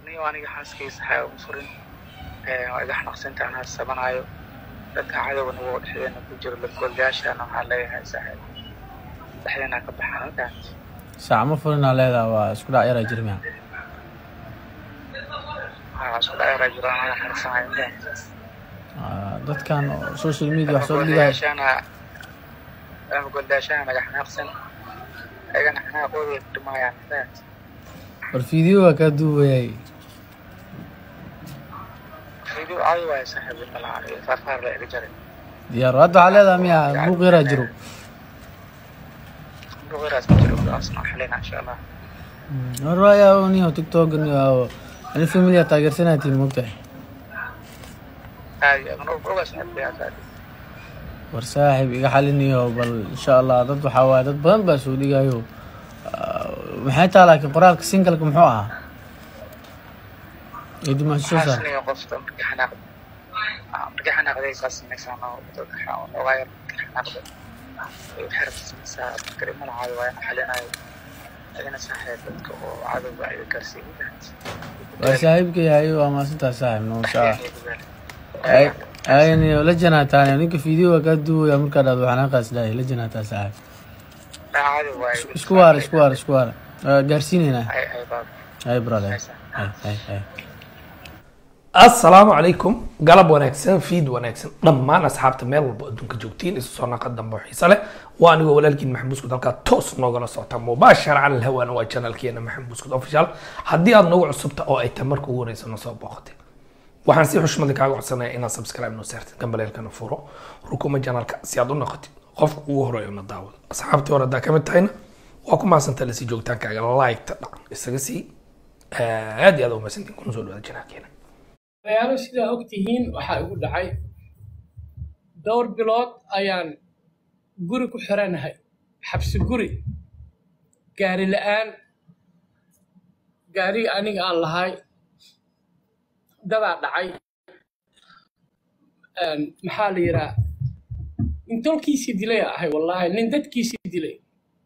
niyo aniga xaaskaysa waxaa uma furin waa iga xanaqsinta anaa sabanaayo dadka cadowgana waa dhexdeena ku jiro lagoolyaashana waxaa leeyahay saaxiib dhexdeena ka baxaan intaan saac ma furinaa leedaha waa isku dhac yaraa jirmiya waxaa isku dhaceeraa jiro anaga xanaaqsanayo intaan dadkan oo social media wax soo dhigaya goolyaashana goolyaashana naga xanaaqsan ayagana xanaaqooda dhimaayaan intaan war video waa kaa duubayay video caadi waayo saaxiib inta la cariyo faarfaar la iga jaray diyaar hadda waxaa leedaha miya buuq yaraa jiro buqiraas ma jiro asna xalina insha allah war waaya niyo tiktok niyo ani familia taageersanaatiin mogtahay caadi adna oga saaxiib yaa saadi war saaxiib iga xaliniyo bal insha allah dad waxaa waaye dad badan baa soo dhigayo maxay taha laakiin qoraalka singalka muxuu ahaa ee dimaasho soo saar xaasniyo qofka markii xanaaq markii xanaaqday saa samaysaan oo dadka ogaa yar markii xanaaqda ay xerabta samaysaa markari malacaayo waa ina xalinayo adina saaxiib dadka oo cadowga ay gaarsiin waa saaxiibka yahay waa maasantaa saaxiib no insha allah ayniyo la janaataan ninka video waa kaa duubaya markaa dhahdo xanaaqaas dhahay la janaataa saaxiib cadow waaye isku waara isku waara isku waara waa gaarsiinaynaa ay ay baab hay brother hay hay hay assalaamu calaykum galab wanaagsan fiid wanaagsan dhammaan asxaabta meel walba adduunka joogtiin isu soo naqa dambe oo xiise leh waa anigoo walaalkiin maxamed buskud halkaa toos noogala socota mubaashara cala alhawaana waa janalkeena maxamed buskud official haddii aad nagu cusubta oo ay tahay marka ugu horeysa noo soo booqatay waxaan si xushmada kaaga codsanaya inaad subscribe noo saartid gambaleelkana furo rukuma janalka si aad u noqotid qofka ugu horeeyo na daawado asxaabtii hore haddaa kamid tahayna waa ku mahadsantaa lasii joogitaankaaga like-ta dhac isaga sii aad iyo aad u mahadsantiin kuna soo dhawaada janalkeena waxyaalo sidaa og tihiin waxaa igu dhacay dhowr bilood ayaan guri ku xiranahay xabsi guri gaari la-aan gaariga aniga aan lahay dadaa dhacay maxaa la yidhaha nin tolkiisii dilay ahay wallaahi nin dadkiisii dilay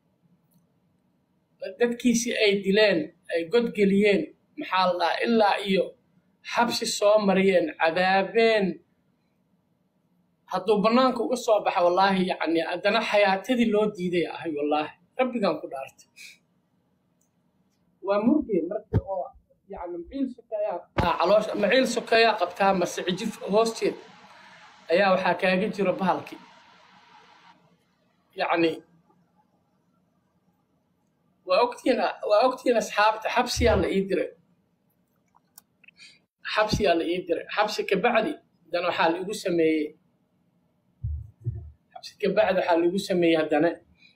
dadkiisii ay dileen ay godgeliyeen maxaa la dhahaa ilaa iyo xabsi soo mariyeen cadaabeen hadduu bannaanka uga soo baxa wallaahi yacni haddana xayaatadii loo diiday ahay wallaahi rabbigaan ku dhaartay waa murgeen marka oo yacni maciil sokeeyaa caloosha maciil sokeeyaa qabtaa mase cijif hoosteed ayaa waxaa kaaga jiro bahalkii yacni waa ogtiin waa ogtiin asxaabta xabsiyaa la ii diray xabsiyaa la ii diray xabsi kabacdi haddana waxaa laigu sameeyey xabsi kabacdi waxaa laigu sameeyey haddana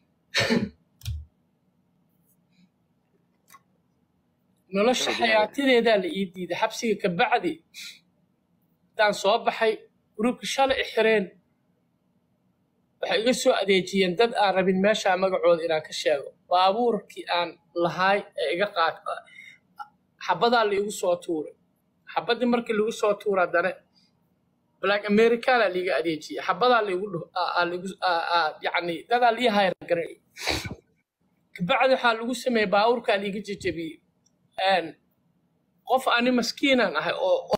nolosha xayaatadeedaa la ii diiday xabsiga kabacdi haddaan soo baxay gruubka shalay i xireen waxay iga soo adeejiyeen dad aan rabin meeshaa magacooda inaan ka sheego baabuurkii aan lahaay ee iga qaad xabadaa laigu soo tuuray xabadii markii lagu soo tuura haddana black americana liiga adeejiyey xabadaa laigu yani dadaa lii hayr garay kabacdi waxaa lagu sameeyey baabuurkaa liiga jejebiyey qof ani maskiinaan ahay oo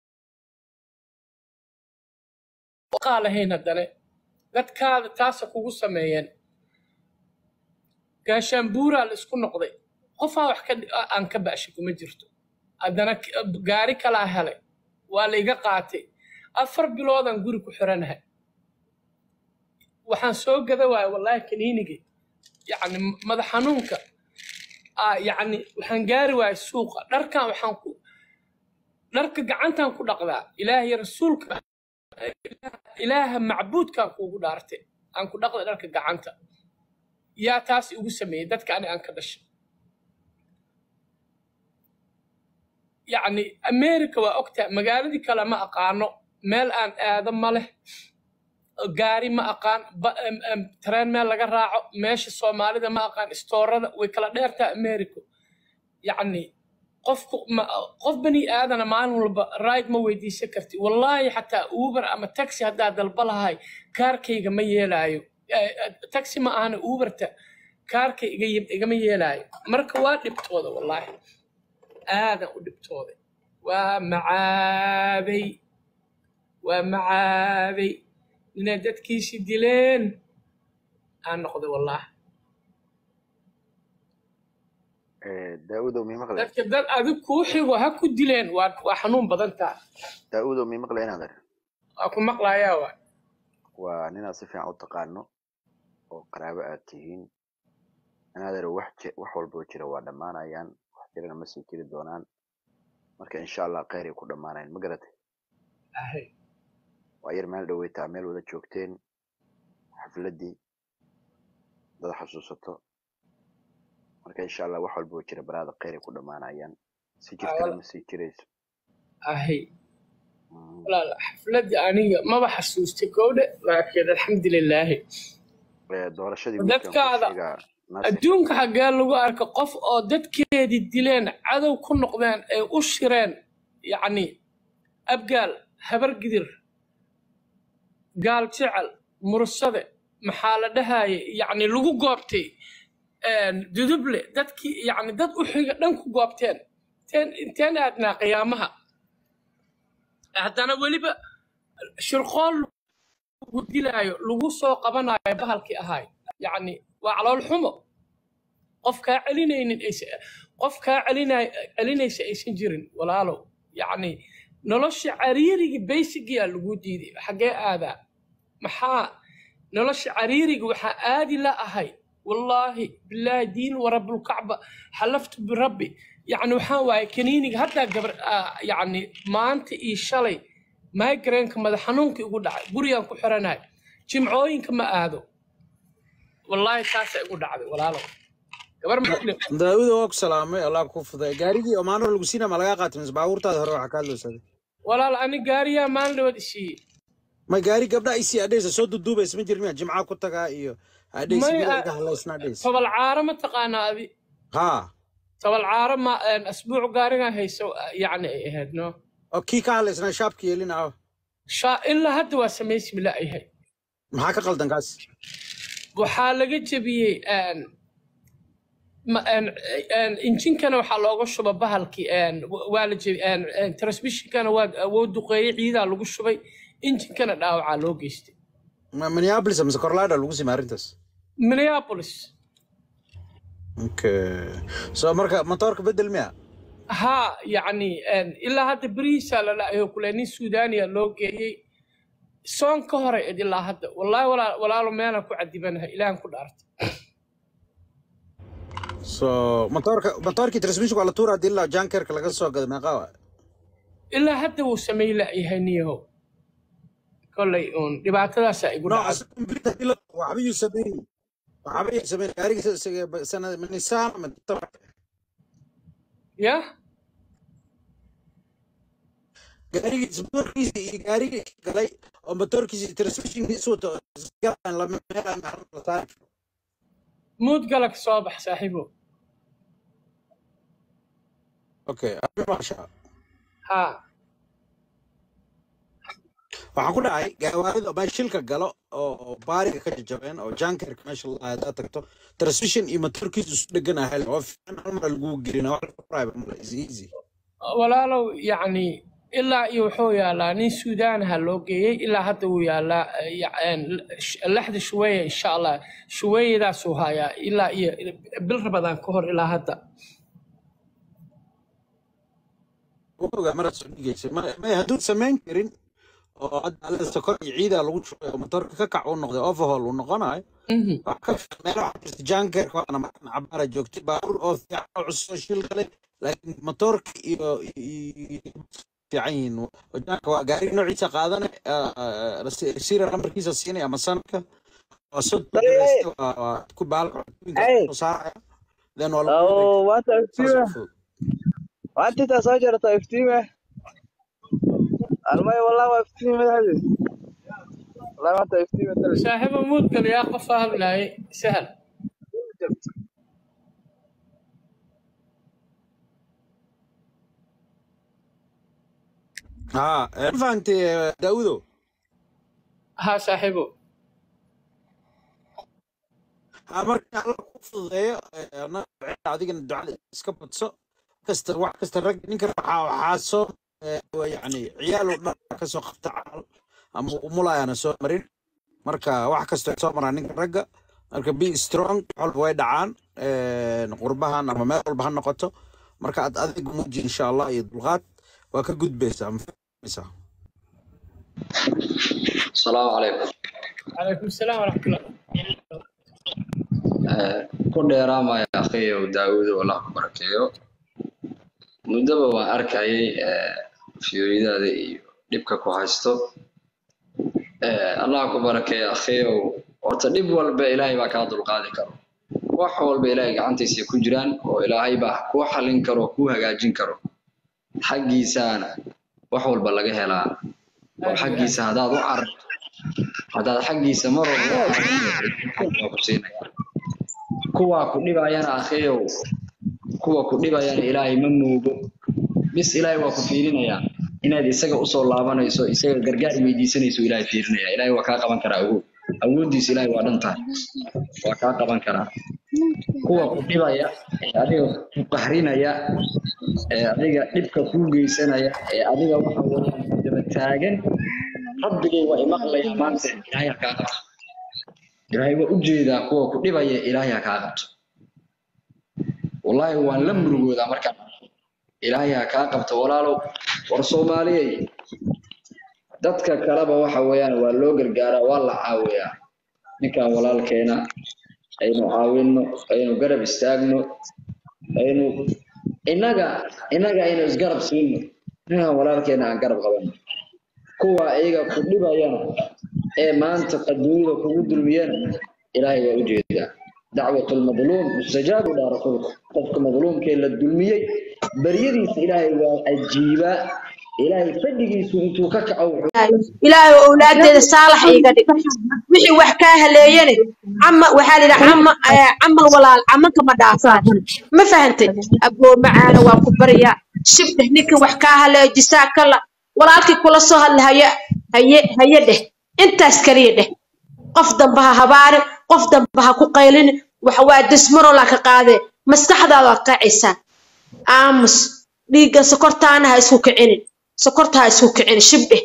qaa lahayn haddana dadkaada taasa kugu sameeyeen gaashaanbuuraa la isku noqday qofaa wax aan ka ba'shay kuma jirto haddana gaari kalaa helay waa la iga qaatay afar biloodaan guri ku xiranahay waxaan soo gada waaya wallaahi kaniinigii yacni madax xanuunka yacni waxaan gaari waaya suuqa dharkan waxaan ku dharka gacantaan ku dhaqdaa ilaahay rasuulka ilaaha macbuudkaan kuugu dhaartay aan ku dhaqda dharka gacanta yaa taas igu sameeyey dadka ani aan ka dhashay yacni america waa ogtahay magaaladii kale ma aqaano meel aan aado ma leh gaari ma aqaan tareen meel laga raaco meesha soomaalida ma aqaan istoorada way kala dheertaa america yacni qofku qof bani aadana maalin walba ride ma weydiisan karti wallaahi xataa uber ama taxi haddaa dalba lahay kaarkayga ma yeelaayo taxi ma ahana uberta kaarka igama yeelaayo marka waa dhibtooda wallaahi aadan u dhibtooday waa macaabay waa macaabay inay dadkiisi dileen aan noqday wallaahi daaudow mii maqle dadka dad adig kuu xigo ha ku dileen waa waa xanuun badan taha daaudow mii maqle inaad ar waa ku maqlayaa waa waa ninaad si fiican u taqaano oo qaraabo aad tihiin inaad ar wax ji- wax walboo jira waa dhammaanayaan wax jirana ma sii jiri doonaan marka insha allah kheyr ay ku dhammaanayaan ma garatay ahay waa yar meel dhaweytaa meel wada joogteen xafladdii dad xasuusato marka insha allah wax walboo jira baraada kheyr ay ku dhammaanayaan si jirtana ma sii jirayso ahay Mm. walaal xafladda aniga maba xasuustay gowdhe laakiin alxamdulilaahi Eh, doorashadii wiilkan ku dadkaada sheegaa nasir adduunka xaggee lagu arka qof oo dadkeedii dileen cadow ku noqdeen ay u shireen yacni abgaal habargidir gaal jecel mursade maxaa la dhahaye yacni lagu goobtay duduble dadkii yacni dad u xiga dhan ku goobteen inteen inteen aadnaa qiyaamaha haddana weliba shirqool lagu dilaayo lagu soo qabanayo bahalkii ahaay yacni waa calool xumo qof kaa celinaynin aysa- qof kaa celinay celinaysa aysan jirin walaalow yacni nolosha cariiriga baysigiyaa lagu diiday xaggee aadaa maxaa nolosha cariiriga waxaa aadi la ahay wallaahi bilaahi diin warabbulkacba xalaftu birabbi yacni waxaan waaye kaniiniga haddaa gabar ah, yacni maanta iyo shalay migraineka madax xanuunka igu dhacay gurigaan ku xiranahay jimcooyinka ma aado wallaahi taasaa igu dhacday walaalow gabar muslim daawuda waa ku salaamay allah ku fuday gaarigii oo maano lagu siina ma lagaa qaatay mise baabuurtaada hore waxaa kaa loosaday walaal ani gaariyaa maalin dhawaad isiiyey ma gaari gabdha isii adhaysa soo duduubaysa ma jirmiya jimca ku tagaa iyo adhaysa May, mida ah, iga hadlaysna adhaysa tobal caaro ma taqaanaa adi haa tobal caaro ma een, asbuuc gaarigan hayso yacni ay ahayd no oo kii ka hadlaysnaa shaabka yeelina ah shaa ilaa hadda waa samaysi bila yahay maxaa ka qaldan kaas waxaa laga jebiyey een, ma- een, een, injinkana waxaa looga shuba bahalkii een, wa- waa la jebi een, een, transmissionkana waa wuu duqeeyey ciidaa lagu shubay injinkana dhaawacaa loo geystay Ma- minneapolis mise corlada lagu sima arrintaas minneapolis okay so marka matoorka bedel miya ها يعني إن إلا هذا بريسا لا لا يقول إني سودانيا لو جي سون كهرة إلا هذا والله ولا ولا لو ما أنا كعدبنها إلى أن كل أرض so matoorka matoorkii transmission waa la tuura hadii ilaa jankerka laga soo gado meeqa waa إلا هذا وسمي لا يهنيه كل يوم دبعت لا سايقول no asaga complete hadii la waxba yuu sameyn waxba yuu sameyn gaariga sanad min nisaan min tabac يا gaarigiisa motorkiisa iyo gaarigii galay oo motorkiisa iyo transmissionkiisa wato galaan lama meelaan la saari karo مود قالك صباح صاحبه okay arrin maasha ها waxaan ku dhacay gawaarida baa shilka galo oo oo baariga ka jajabeen oo jankerka meesha la hadaad tagto transmission iyo motorkiisa isu dhegan ahay oo fiican hal mar lagu gelina wax la furaayo mala is easy ولا لو يعني إلا يوحو يا لا نين سودان هالوجي إلا حتى ويا لا يعني لحد شوية إن شاء الله شوية ذا سوهايا إلا ي- بالرمضان كهر إلا هذا ogaa maraad soo dhigaysay ma ma hadduud samayn karin oo hadda alla sokor iyo ciida lagu shubay oo motorka ka kac uu noqday overhaul uu noqonayo Mhm. wax ka fiican meel waxaa jirta jankerka waana markan cabaara joogtay baabuur oo fiican oo cusub oo shil galay laakiin motorka iyo iyo- fiican yihiin oo janka waa gaariga noociisa qaadane resiira lambarkiisa siinaya ama sanadka waa soo duulaysta waa waa ku baalka cuntoyinka Hey. soo saaraya then waa lagu oo maanta saas iftiime u fudud maanta intaa soo jarata iftiime almay wallah waa iftiime madaxdiis wallahi maanta iftiime tale صاحب مود قال يا أخو فاهم لا سهل ها ma fahantay daawudo ها صاحبه ha marka alla ku fududeeyo ee, annaga ducada adigana ducada iska badso kasta wax kasta rag ninka waxaa waxaa soo eh, waa yacni ciyaal oo dhan ka soo qabta camal ama umulayaana soo marin marka wax kasta soo maraa ninka ragga marka be strong wax walba way dhacaan eh, qurbahan ama meel walba ha noqoto marka aad adiga muuji insha allah iyo dulqaad waa ka gudbaysaa ma fahmaysaa السلام عليكم calaykum salaam waraxmatullah ku dheeraamaya akhiyow daawudo allah ku barakeeyo muddaba waan arkayay fiyooridaada iyo dhibka ku haysto allah ku barakeeyo akhiyow horta dhib walba ilaahay baa kaa dulqaadi karo wax walba ilaahay gacantiisa ku jiraan oo ilaahay baa kuu xallin karo oo kuu hagaajin karo xaggiisaana wax walba laga helaa oo xaggiisa haddaad u cararto haddaad xaggiisa mar walba u cararto waa ku siinaya kuwaa ku dhibayana akhiyow kuwa ku dhibayana ilaahay ma moogo bis ilaahay waa ku fiirinayaa inaad isaga usoo laabanayso isaga gargaar weydiisanayso ilaahay fiirinaya ilaahay waa kaa qaban karaa awood awooddiisa ilaahay waa dhan tahay waa kaa qaban karaa kuwa ku dhibaya ee adiga ku qahrinaya ee adiga dhibka kuu geysanaya ee adiga waxa weeyaan ku daba taagan rabbigay waa imaqlaya maanta ilaahay ha kaa qabto ilaahay waa u jeedaa kuwa ku dhibaya ilaahay ha kaa qabto wallaahi waan la murugoodaa markaan arko. ilaahay ha kaa qabto walaalow war soomaaliyey dadka kaleba waxa weeyaan waa loo gargaaraa waa la caawiyaa ninkan walaalkeena aynu caawinno aynu garab istaagno aynu innaga innaga aynu isgarab siino ninkan walaalkeena aan garab qabanno kuwa iyaga ku dhibayana ee maanta adduunyada kugu dulmiyana ilaahay waa u jeedaa dacwat lmadluum mustajaabu dhaa rasuulka qofka madluumkee la dulmiyey baryadiisa ilaahay waa ajiibaa ilaahay fadhigiisu intuu ka kaco wuxuu ilaahay oo awlaadeeda saalax iiga dhig wixii wax kaa haleeyane cama waxaa lidha cama eh, camal walaal camanka ma dhaafaan ma fahantay aboo macaana waa ku baryaa shibdheh ninka wax kaa haleeyo jisaa kala walaalkii kula soo hadla haye haye haye dheh intaas kaliya dheh qof damba ha habaarin qof damba ha ku qaylin waxa waa dismarola ka qaadee maskaxdaada waa kacaysaa aamus dhiigga sokortaana ha isku kicinin sokorta ha isku kicinin shibdheh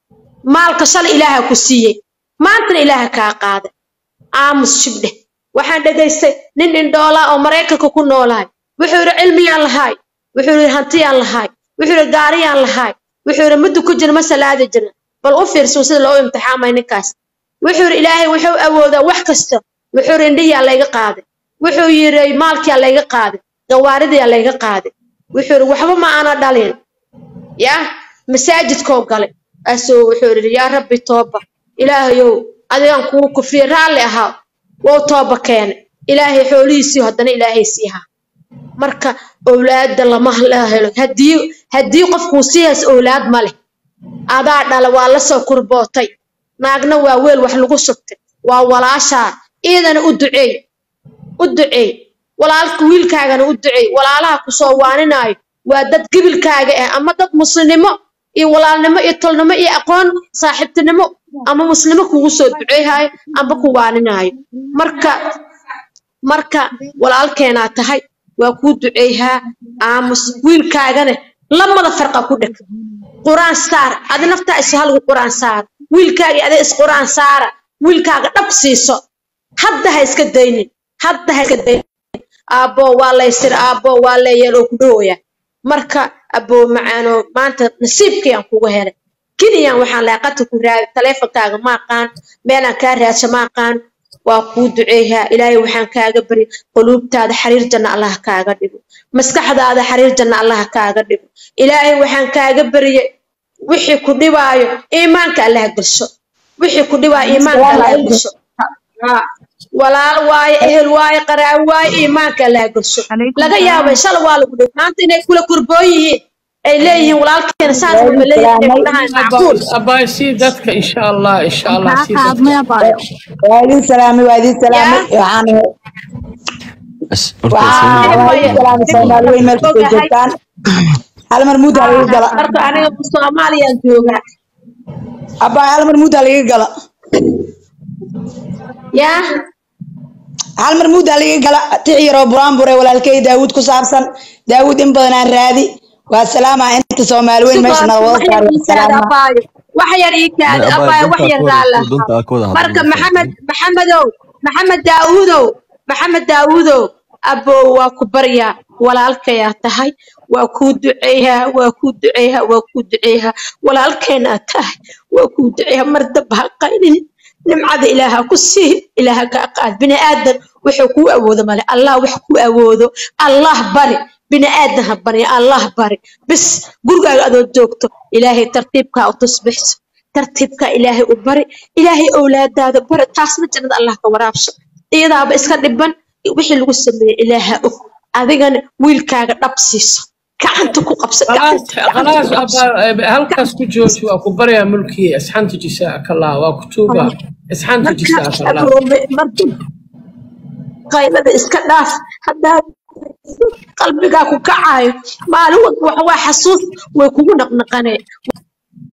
maalka shalay ilaaha ku siiyey maantana ilaaha kaa qaaday aamus shibdheh waxaan dhegaystay nin indhoolaa oo maraykanka ku noolaay wuxuu yidhi cilmiyaan lahaay wuxuu yidhi hantiyaan lahaay wuxuu yidhi gaariyaan lahaay wuxuu yidhi muddu ku jira ma salaadi jirna bal u fiirso sida loo imtixaamay ninkaas wuxuu yidhi ilaahay wuxuu awoodaa wax kasta wuxuu yidhi indhihiyaa layga qaaday wuxuu yidhi maalkiyaa layga qaaday gawaaridiyaa layga qaaday wuxuu yidhi waxba ma aana dhalin yaa masaajidkoo galay asoo wuxuu yidhi yaa rabbi tooba ilaahayow adigaan kugu kufriye raalli ahaa wou tooba keenay ilaahay xoolihiisii haddana ilaahay siihaa marka owlaada lama la helo haddii haddii qofkuu sii hayso owlaad ma leh adaa dhala waa la soo kurbootay naagna waa weel wax lagu shubtay waa walaashaa iidana u duceey u duceey walaalka wiilkaagana u duceey walaalaha kusoo waaninaayo waa dad gibilkaaga ah ama dad muslimnimo iyo walaalnimo iyo tolnimo iyo aqoon saaxiibtinimo ama muslimo kugu soo duceeyhaayo amba ku waaninaayo marka marka walaalkeenaa tahay waa kuu duceeyhaa aamus wiilkaagana lamada farqa ku dheg quraan saar adi naftaa is halgu quraan saar wiilkaaga adi is quraan saara wiilkaaga dhab siiso hadda ha iska daynin hadda ha iska daynin aabboo waa laysir aabboo waa leeyaloo ku dhowaya marka aboo macaano maanta nasiibkayaan kugu helay keniyaan waxaan lahay qadka ku raadi taleefonkaaga ma aqaan meelaan kaa raadsha ma aqaan waa kuu duceeyaa ilaahay waxaan kaaga bari quluubtaada xariir janna allah kaaga dhigo maskaxdaada xariir janna allah kaaga dhigo ilaahay waxaan kaaga bariyay wixii ku dhibaayo iimaanka allah gasho wixii ku dhibaayo iimaanka allah gasho Haa. walaal waaye ehel waaye qaraawi waaye iimaanka allah gasho laga yaabay shala waa lagu dhigo maanta inay kula kurboon yihiin ay leeyihiin walaalkeena saas walba leeyihiin ay ku dhahaan macquul abaay sii dadka insha allah insha allah sii dadka waa idin salaamay waa idin salaamay yaa waxaan waa waa idin salaamay soomaali weyn meel kastoo joogtaan hal mar muud ha laga gala marka aniga soomaaliyaan joogaa abbaa hal mar muud ha laga gala yaa hal mar muud aliga gala tix yaroo buraanbure walaalkay daawud ku saabsan daawud in badan aan raadi waa salaama inta soomaali weyn meesha nala wada saari waa salaama wax yar ii kaadi abaayo wax yar raala marka maxamed maxamedow maxamed daawudow maxamed daawudow abow waa ku baryaa walaalkayaa tahay waa kuu duceeyaa waa kuu duceeyaa waa kuu duceeyaa walaalkeenaa tahay waa kuu duceeyaa mar damba ha qaynin nimcada ilaaha ku sii ilaaha kaa qaad bini aadan wuxuu kuu awoodo male allah wax kuu awoodo allah bari bini aadan ha bari allah bari bis gurigaaga adoo joogto ilaahay tartiibkaa u tusbixso tartiibkaa ilaahay u bari ilaahay owlaadaada bari taasna jannada allah ka waraabso iyadaaba iska dhiban wixii lagu sameeyey ilaaha og adigana wiilkaaga dhab siiso gacanta ku qabso خلاص gacanta خلاص ku qabso أبا هلكاس كجوج واكو بريا ملكي اسحنت جزاك الله واكو توبة اسحنت marka جزاك الله abrome marka qaylada iska dhaaf haddaa qalbigaa ku kacayo maalin walba waxa waa xasuus way kugu naqnaqanee